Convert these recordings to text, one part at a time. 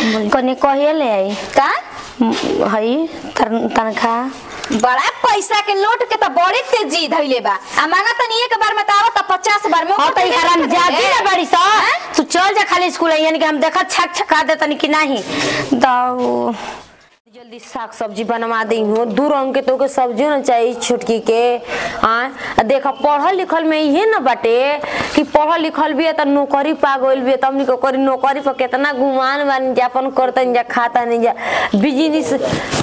कने कहिए ले आई का म- हई तन- तनखा बड़ा पैसा के लोट के तो बड़ी तेजी धइले बा आ मांगा तनी एक बार में तो आवत पचास बार में हाँ तो ओकर हराम तेजी जाती धइले। ना बड़ी सा तू चल जा खाली स्कूल यानी कि हम देखा छक छका दे तनी कि नहीं दाऊ जल्दी साग सब्जी बनवा दी हूँ दू रंग के तो के सब्जी ना चाहिए छोटकी के हाँ देखा पढ़ल लिखल में इहे ना बाटे कि पढ़ल लिखल भी है तो नौकरी पा गइल भी है तमनी को करी नौकरी पर कितना गुमान बानी जा अपन करतन जा खाता नहीं जा बिजनेस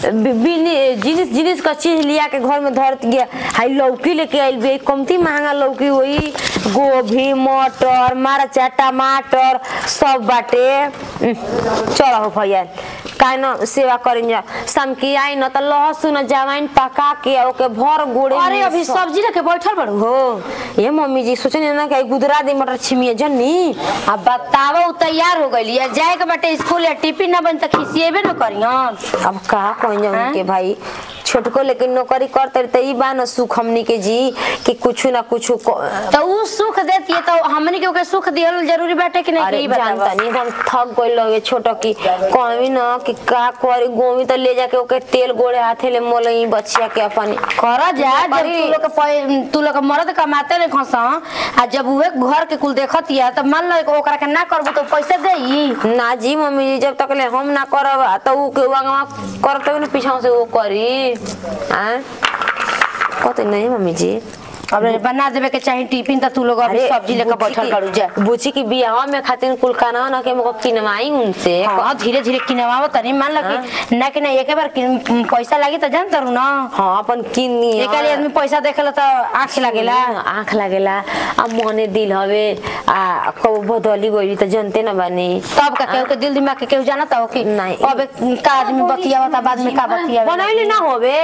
जिनिस जिनिस का चीज लिया के घर में धरत गया हाई लौकी लेके आइल भी कमती महंगा लौकी हुई गोभी मटर मरचा टमाटर सब बाटे उम, चलो हो भैया काहे न सेवा करें जा शाम की आई न त लहसुन जवाइन पका के ओके भर गोड़े अरे में अभी सब- सब्जी रखे बैठल बड़ू हो ये मम्मी जी सोचने ना कि गुदरा दे मटर छिमिए जन्नी अब बतावा उ तैयार हो गइली है जाए के बाटे स्कूल या टिफिन ना बन त खिसिएबे न करियन अब का कहीं जाऊं हैं? के भाई छोटको लेकिन नौकरी करते त ई बा न सुख हमनी के जी कि कुछ ना कुछ तो उ सुख देती है तो हमनी के ओके सुख दियल जरूरी बाटे कि नहीं अरे कि ई बतावा जानता नहीं हम थक गइल लगे छोटो की कहवी न कि का करी गोमी तो ले जाके ओके तेल गोड़े हाथे ले मोलई बच्चिया के अपन कर जा जब करी। तू लोग के पै- तू लोग के मर्द कमाते नहीं खस आ जब उहे घर के कुल देखत या तो मान लो ओकरा के ना करबू तो पैसे देई ना जी मम्मी जी जब तक ले हम ना करब तो ऊ के वंगवा करते न पीछा से वो करी हैं कहते नहीं मम्मी जी अब बना देवे के चाही टिफिन तो तू लोग अभी सब्जी लेकर बैठल करू जा बुची की बियाह में खातिर कुल खाना ना के मको किनवाई उनसे हाँ धीरे धीरे किनवाओ तनी मान लो कि ना कि ना एक बार किन- पैसा लागी तो जान तरू ना हाँ अपन किनी एक आदमी आदमी पैसा देखेला तो आँख लागेला आँख लागेला आ मने दिल हवे आ कब बदली गई तो जनते न बानी तब का केहू के दिल दिमाग के केहू जानता हो कि नहीं। अब का आदमी बतियावता बाद में का बतियावे बनैली ना होवे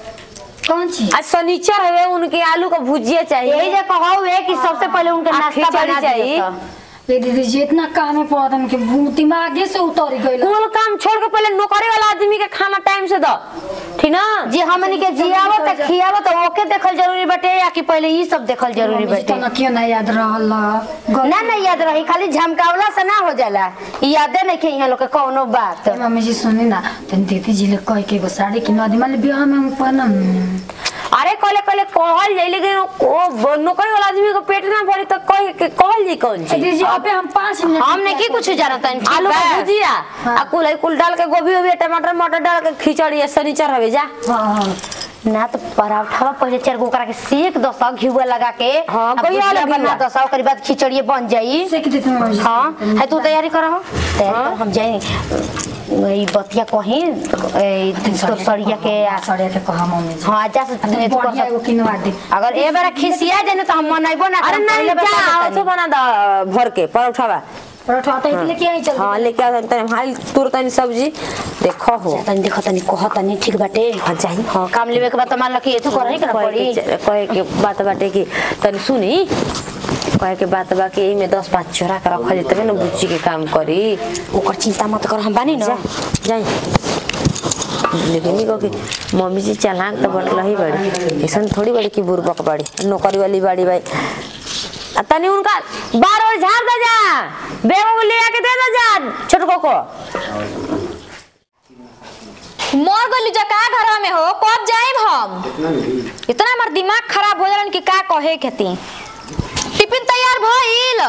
कौन चीज आज शनिचर हवे उनके आलू का भुजिया चाहिए यही जे कहू है कि सबसे पहले उनके आ, नाश्ता खिचड़ी बना चाहिए। चाहिए ये दीदी जी इतना काम है पड़ा था भू- दिमागे से उतर गई कुल काम छोड़ के पहले नौकरी वाला आदमी के खाना टाइम से दो ठीक ना जी हमनी के जियावत आ खियावत आ, ओके देखल जरूरी बाटे या कि पहले ई सब देखल जरूरी बाटे ना क्यों ना याद रहल ना ना याद रही खाली झमकावला से ना हो जाला ई यादे नहीं के यहाँ लोग के कौनो बात ए, मम्मी जी सुनी ना तन दीदी जी ले कह के एगो साड़ी किनवा दी मान ली ब्याह में हम पहनम अरे कहले कहले कहल जाई लेकिन ओ नौकरी वाला आदमी को पेट ना भरी तो कह के कहल जी कौन ए, चीज दीदी जी अबे हम पाँच मिनट हम नहीं की कुछ जानता है आलू का भुजिया हाँ। आ कुल कुल डाल के गोभी वोभी टमाटर मटर डाल के खिचड़ी शनिचर हवे जा हाँ हाँ ना तो पराठा पहले चार गो ओकरा के सेक दस घिउआ लगा के हाँ, आ गइया भुजिया लगिया। बना दस ओकरी बाद खिचड़ी बन जाई सेक देती हूँ मम्मी जी हाँ है तू तैयारी कर तैयारी कर हम जाए ई बतिया कहीं ए, तो सड़िया के आ- साड़िया के कहा मम्मी जी हाँ जा से तनी तू कर बढ़िया एगो सक- किनवा दी अगर ए बार खिसिया जाए तो हम मनैबो ना अरे करब, नहीं पहले बता जा देतानी। तो बना दा भर के परोठा बा परोठा आता है लेके आई चल हाँ लेके आ तनी हाल तुरंत तनी सब्जी देखो हो तनी देखो तनी कह तनी ठीक बाटे हाँ जाई हाँ काम लेवे के बाद तो मान लो कि एथु करही कर कहे पड़ी के कहे के बात बाटे कि तनी सुनी कहे के बात बा कि एमे दस पाँच चोरा के रखल जेतबे तबे न बुच्ची के काम करी ओकर चिंता मत कर हम बानी जा ना जाई लेकिन ई कहो कि मम्मी जी चालाक तो बड़ रही बड़ी ऐसा थोड़ी बड़ी कि बुरबक बड़ी नौकरी वाली बड़ी भाई आ तनी उनका बार बार झाड़ दे जा बेगो को ले आके दे दे जा छोटको को मर गइली जा का घरवा में हो कब जाइब हम इतना हमार दिमाग खराब हो जालन कि का कहे खेती टिफिन तैयार भइल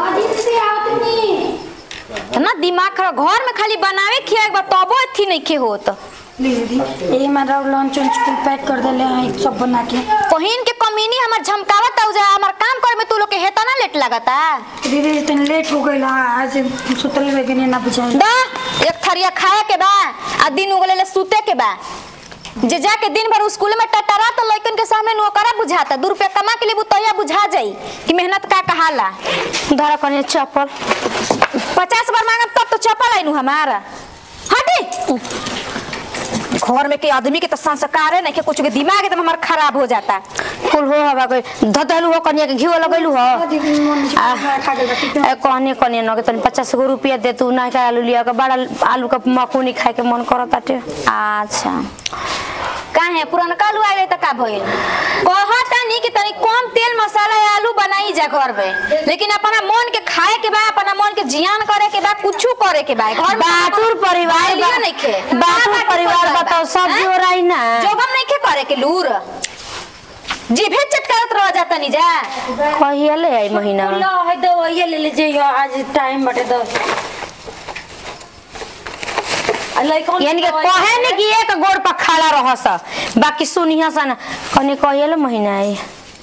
इतना दिमाग खराब घर में खाली बनावे खिया बा तबो अथी नहीं खे होत दीदी ये मेरा लंच उंच कुल पैक कर देले हैं सब बना के पहिन के कमीनी हमर झमकावत औ जा हमर काम करे में तू लोग के हेता ना लेट लगता दीदी जी तनी लेट हो गई आज सुतल रह गई ना बुझाई दा एक थरिया खाए के बा आ दिन उगले ले सूते के बा जे जाके दिन भर स्कूल में टटरा तो लइकन के सामने नौकरा बुझाता दू रुपया कमा के लिए बुतैया बुझा जाई कि मेहनत का कहाला धरा कने चप्पल पचास बार मांगब तब तो चप्पल आइनु हमारा हटी घर में के आदमी के तो संस्कार है नहीं के कुछ के दिमाग एकदम हमार खराब हो जाता कुल हो हवा कोई धधलू हो कनिया के घीव लगैलू हो दीदी मम्मी जी खा गई बाकी ए कहने कहने न के तनी पचास गो रुपया दे तू ना का आलू लिया के बड़ा आलू का मकुनी खाए के मन करत बाटे अच्छा काहे पुरनका आलू आइले त का भइल कहता नहीं कि तनी कम तेल मसाला या आलू बनाई जा घर में लेकिन अपना मन के खाए के बा अपना मन के जियान करे के बा कुछ करे के बा घर में बाटुर परिवार लियो बा- नइखे बाटुर परिवार बताओ सब जोराई ना जोगम नहीं के करे के लूर जीभे चटकारत रह जाता नहीं जा कहिया ले आई महीना लो है दो ये ले लीजिए आज टाइम बटे दो लइकन यानी कि कहे नहीं कि एक गोड़ पर खड़ा रह सा बाकी सुनिया सा ना कने कहिया ले महीना आई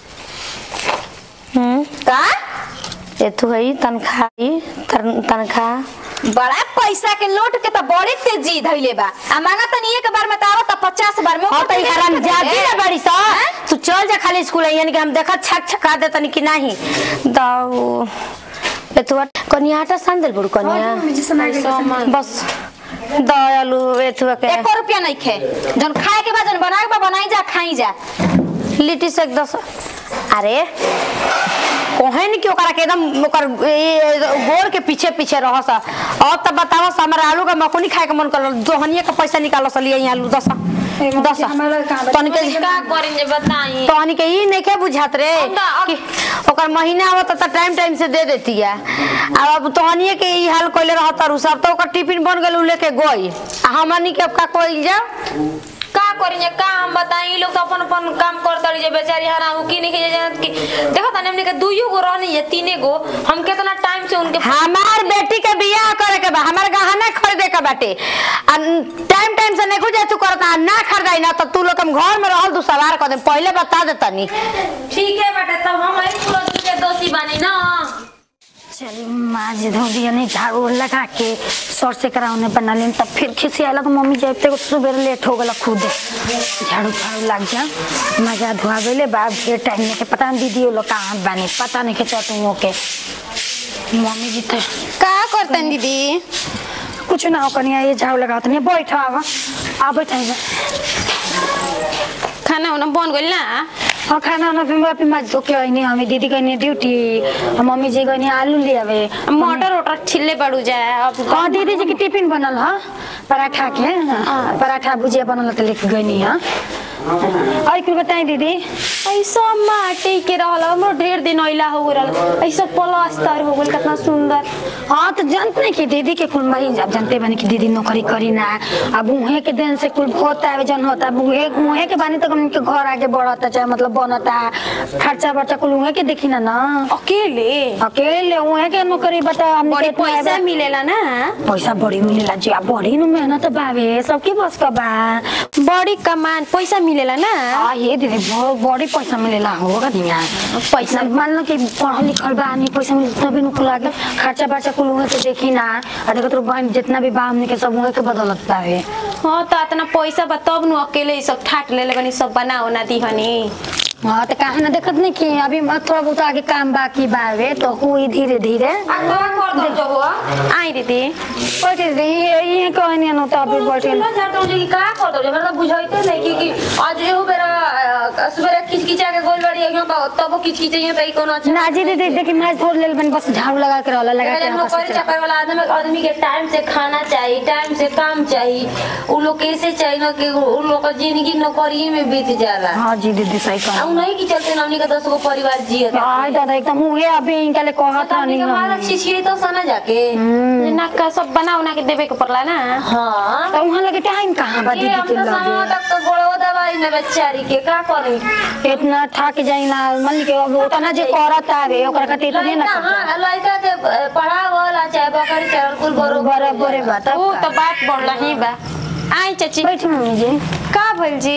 हम्म का ये तो है तनखा तनखा बड़ा पैसा के लोट के तो बड़ी तेजी धइले बा आ मांगा तनी एक बार में तो आवत 50 बार में हाँ तो ऊपर हराम तेजी जाती है। ना बड़ी सा तू चल जा खाली स्कूल यानी कि हम देखा छक छका दे तनी कि नहीं दाऊ ए तू कनिया आटा सान दिल बड़ू कनिया बस दयालु ए तू के एको रुपया नहीं खे जन खाए के बाद जन बनाए के बा बनाई जा खाई जा लिट्टी से एक दस अरे कोहे नहीं कि ओकरा के एकदम ओकर ए, गोड़ के पीछे पीछे रह सा अब तब बताओ सा हमारा आलू का मकुनी खाए के मन कर दोहनिया का पैसा निकालो सा लिए आलू दस दस तनी के का करेंगे बताई तहनी के ई नहीं के बुझात रे अब- कि ओकर महीना आवत त टाइम टाइम से दे देती है अब तहनिए के ई हाल कइले रहत और सब तो ओकर टिफिन बन गेल उ लेके गई आ हमनी के अब का कइल जा का करेंगे का हम बताई लोग तो अपन अपन काम करता रही बेचारी हराम की नहीं के जानत कि देखो तने हमने के दुइयो गो रहनी है तीने गो हम कितना टाइम से उनके हमार बेटी के बियाह करे के बा हमार गहना खरीदे के बाटे आ टाइम टाइम से नहीं जा तू करता ना खरीदाई ना तो तू लोग हम घर में रहल तू सवार कर दे पहले बता दे तनी ठीक है बेटा तब हम आई पूरा के दोषी बानी ना चल माँ जी धो दिया नहीं झाड़ू लगा के सर से कराउने बना लेन तब फिर खिसी आला तो मम्मी जब तक सुबह लेट हो गला खुद झाड़ू फाड़ू लग जा मजा धुआ गए बा फिर टाइम नहीं के पता नहीं दीदी वो लोग कहाँ बने पता नहीं के चटुओं के मम्मी जी तो का करतन दीदी कुछ ना हो कनिया ये झाड़ू लगाओ तनी बैठो आवा आ बैठा खाना उना बन गइल ना हाँ खाना वाना फिर वापी माछ धो के आइनी हमें दीदी गई ड्यूटी मम्मी जी गई आलू ले आवे मटर वटर छिल्ले पड़ू जाए अब हाँ दीदी जी की टिफिन बनल ह पराठा के हाँ, पराठा भुजिया बनल तो लेके गई हाँ और कुछ बताई दीदी ऐसा माटी के रहल हमरो ढेर दिन ओइला हो रहल ऐसा प्लास्टर हो गइल कितना सुंदर हाँ तो जानते नहीं कि दीदी के कुल मरी अब जानते बनी कि दीदी नौकरी करी ना अब उहे के दिन से कुल होता है जन होता है उहे उहे के बानी तक उनके घर आगे बढ़ता चाहे मतलब बनता खर्चा बर्चा कुल उहे के देखी ना ना अकेले अकेले उहे के नौकरी बता हमने बड़ी के इतना पैसा है- मिलेला ना पैसा बड़ी मिलेला जी अब बड़ी नु मेहनत बावे सबके बस का बा बड़ी कमान पैसा मिलेला ना हाँ ये दीदी बहुत बड़ी पैसा मिलेला होगा दिया पैसा मान लो कि पढ़ल लिखल बा आदमी पैसा मिले तभी नु कुल आगे खर्चा बर्चा कुल उहे के देखी ना आ देखो तो बहन जितना भी बा हमने के सब उहे के बदलत बावे हाँ तो इतना पैसा बा तब नु अकेले ई सब ठाट ले बनी सब बना उना दी हनी हाँ तो कहा ना देखत नहीं कि अभी थोड़ा बहुत आगे काम बाकी बावे तो हुई धीरे धीरे आई दीदी बैठे दे ये ये कहनी न तो अभी बैठे ना जी दीदी देखी माछ धोर लेल बनी बस झाड़ू लगा के रहला लगा के रखा नौकरी से चाकर वाला आदमी आदमी के टाइम से खाना चाहिए टाइम से काम चाहिए उ लोग कैसे चाहिए ना कि उ लोग का जिंदगी नौकरी में बीत जाला हाँ जी दीदी सही आ कहा उ नहीं कि चलते हमनी के दस गो परिवार जियत हाँ दादा एकदम हुए अभी इनका ले कहत रहनी हमारा हम छिछिए तो सना जाके ना का सब बना उना के देवे के पड़ला ना हाँ तो वहाँ लगे टाइम कहाँ बा ये दीदी हम के तो समय लगे तक तो गोड़ो दवाई ना बेचारी के का करी इतना थक जाई ना मन के अब उतना जे करत आवे ओकरा खातिर इतने ना लड़का हाँ लड़का के पढ़ावला चाहे बकरी चाहे कुल बरो बराबर बात वो तो बात बढ़ला ही बा आई चाची बैठ मम्मी जी का भइल जी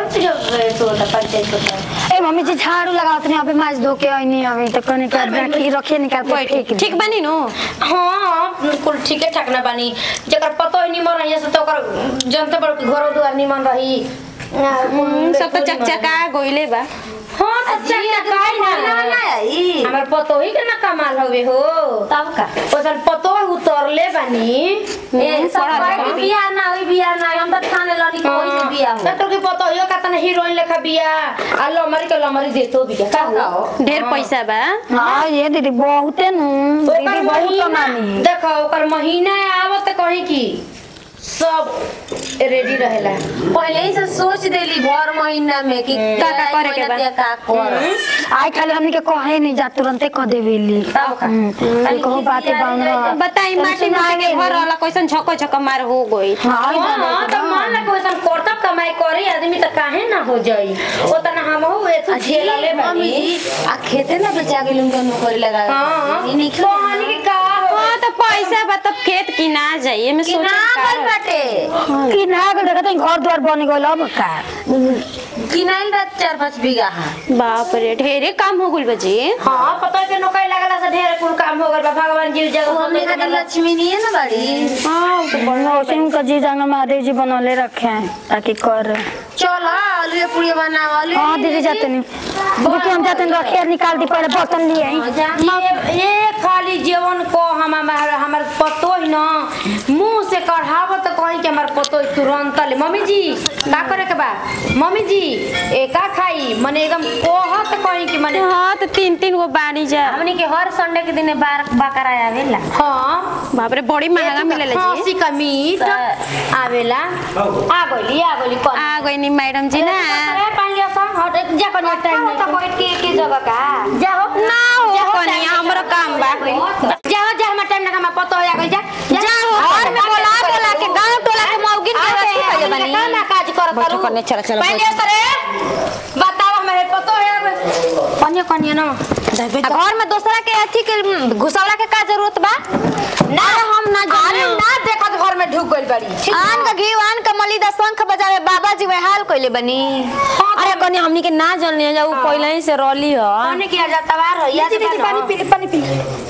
ए मम्मी जी झाड़ू लगावत नहीं अभी माछ धो के आईनी अभी तो कने के रखी रखे निकाल के फेंक दी। ठीक बानी नु हाँ बिल्कुल ठीके ठाक ना बानी जकर पतो ही निमन रही से तो ओकर जनते बड़ के घरो दुआर निमन रही हम्म, सब तो चकचका गोइले बा हाँ तो चक्का काई ना हमर पतो ही के ना कमाल हवे हो तब का ओसन पतो उतरले बानी ए, सब कहे कि बियाह ना होई बियाह ना हम त ठाने लनी कि कोई से बियाह हो तो के पतो यो का तना हीरोइन लेखा बियाह आ लमरी के लमरी देतो बिया का हो ढेर पैसा बा हाँ ये दीदी बहुते नु दीदी बहुत कमानी देखो ओकर महीना आवत कहीं की सब रेडी रहेला पहले ही से सोच देली भर महीना में कि का का करे के बा? महीना का कर आई खाली हमनी के कहे नहीं जा तुरंते कह देवेली तब का? हम्म, कहो बातें बांध बताई माटी माटी के घर वाला कैसन छक्को छक्का मार हो गई हाँ तो मान ला कोई सन करतब कमाई करे आदमी तो काहे ना हो जाई ओ तना हम हो ए तू झेला ले बानी आ खेते ना बेचा गेल उनका नौकरी लगा हां ई नहीं कहानी के का हो हाँ तो पैसा बा तब खेत किना जाइए मैं कि सोच ना गल बाटे कि ना गल देखत हई घर द्वार बन गइल अब का किनाइल बा चार पाँच बीघा है बाप रे ढेरे काम हो गइल बजी हाँ पता है कि नौकरी लगला से ढेर कुल काम हो गइल बा भगवान जी जगह हमने हमने खाली लक्ष्मी नहीं है ना बाड़ी हाँ तो बढ़िया उसी उनका जी जाना महादेव जी बनौले रखे हैं ताकि कर चल आलू पूरी बनाओ आलू हाँ दीदी जाते नहीं रुके हम जाते नहीं रखे निकाल दी पहले बर्तन लिए आई ये ये खाली जीवन को हम हमार हमार पतो ही ना मुंह से कढ़ावत कहीं के हमार पतो ही तुरंत ले मम्मी जी का करे के बा मम्मी जी ए का खाई मने एकदम कोहत कहीं कि मने हाँ तो तीन तीन गो बाड़ी जा हमनी के हर संडे के दिन बार बकरा आवेला हाँ बाप रे बड़ी महंगा मिलेला जी खसी का मीट आवेला आ गइली आ गइली कौन आ गई नी मैडम जी ना अरे पानी लिया सा हट जा कर टाइम नहीं तो बैठ के एक ही जगह का जाओ ना हो कनिया हमरो काम बा जाओ जा हमार टाइम ना हमार पतो हो गइल जा जाओ, घर में बोला, बोला बोला बोला के के गाँव टोला के मौगिन के रखी कइले बानी। का ना काज करत बैठो करू कन्या, चलो, चलो, पहले सरे बताओ हमारे पतो है कन्या कन्या ना आ घर में दूसरा के अथी के घुसौला के का जरूरत बा ना हम ना जाने ना देखत घर में ढुक गइल बाड़ी ठीक आन का घी आन का मलिदा शंख बजावे बाबा जी वह हाल कइले बनी अरे कनिया हमनी के ना जानले जा उ पहले ही से रली ह कन्या किया जाता बार है याद पानी पी पानी पी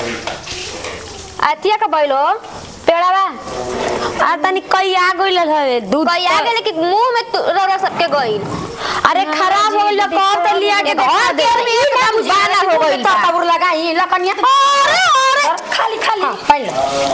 अथिया का बैलो पेड़ावा आ तनी कई आ गइल हवे दूध कई आ गेले कि मुंह में तु- रौरा सबके गइल अरे खराब हो गइल कब त लिया के घर के आदमी एकदम बाला हो गइल बा। तबुर लगाई लकनिया अरे अरे खाली खाली पहले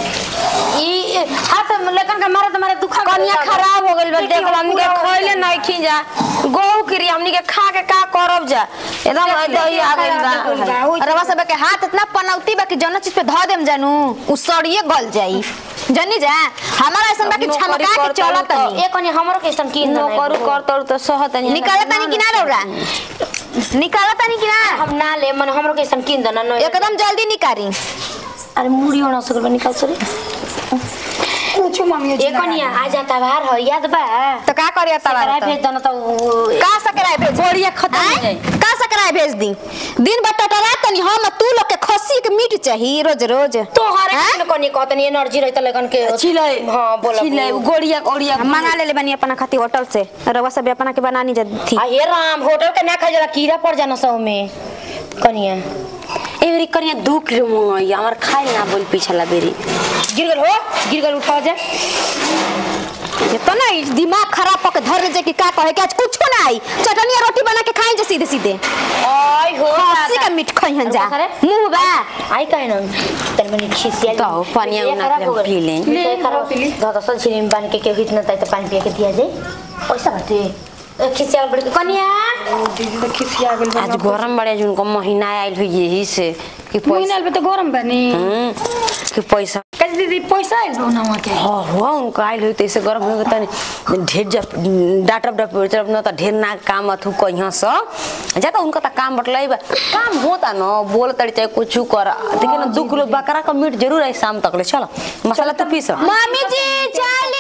ई हाथ में लेकन का मारे तुम्हारे दुखा कनिया खराब हो गइल बा देख हमनी के खइले नहीं खी जा गहू किरी हमनी के खा के का करब जा एकदम दही आ गइल बा रवा सब के हाथ इतना पनौती बा कि जौन चीज पे धो देम जानू उ सड़िए गल जाई जनी जा हमारा ऐसा बा कि नौकरी छमका के करता चलत हूँ नहीं ए कनिया हमरो कैसन की नो करू कर तर तो सहत नहीं निकाला तानी कि ना रौरा निकाला तानी कि ना हम ना ले मन हमरो कैसन किन देना न एकदम जल्दी निकारी अरे मुड़ी होना सकल बा निकाल सरे कुछ मम्मी ए कनिया आ जाता बाहर है याद बा तो का करिया तवा सकराय भेज देना तो वो- का सकराय भेज बोरिया खत्म हो आय? जाई का सकराय भेज दी दिन भर टटरा तनी हम तू लोग के खस्सी के मीट चाहिए रोज रोज तोहरे हैं? किन कनी कहतनी एनर्जी रहित लगन के छिलै हां बोला छिलै गोड़िया गोड़िया हम मंगा ले ले बनी अपना खाती होटल से रवा सब अपना के बनानी जा थी आ हे राम होटल के ना खा जरा कीड़ा पड़ जाना सौ में कनिया एवरी कनिया दू किलो मंगाई हमर खाई ना बोल पिछला बेरी गिर गल हो गिर गल उठा जा ये तो नहीं दिमाग खराब होके धर ले जे कि का कहे कि आज कुछ ना आई चटनी और रोटी बना के खाई जे सीधे सीधे आई हो खस्सी का मीट खइहन जा मुंह बा आई काहे न तन मनी खिसिया तो पानी उना के पी ले ले खराब दादा सल छिरी में बांध के के हित न ताई त पानी पिए के दिया जाए पैसा बाटे ए, खिसिया बड़ कनिया आज गरम बड़े जुनको महीना आइल हुई यही से कि पैसा महीना पे तो गरम बनी हम्म, कि पैसा कैसे दीदी पैसा आइल बा ना वहाँ के हाँ हुआ उनको आइल हुई तैसे गरम हो गया तनी ढेर जब डाटब डप जब न त ढेर ना काम अथु कहिया स जाता उनका त काम बटलाई बा काम होता न बोल तड़ी चाहे कुछ कर देखिए ना दू किलो बकरा का मीट जरूर आई शाम तक ले चलो मसाला तो पीस मम्मी जी चाय ले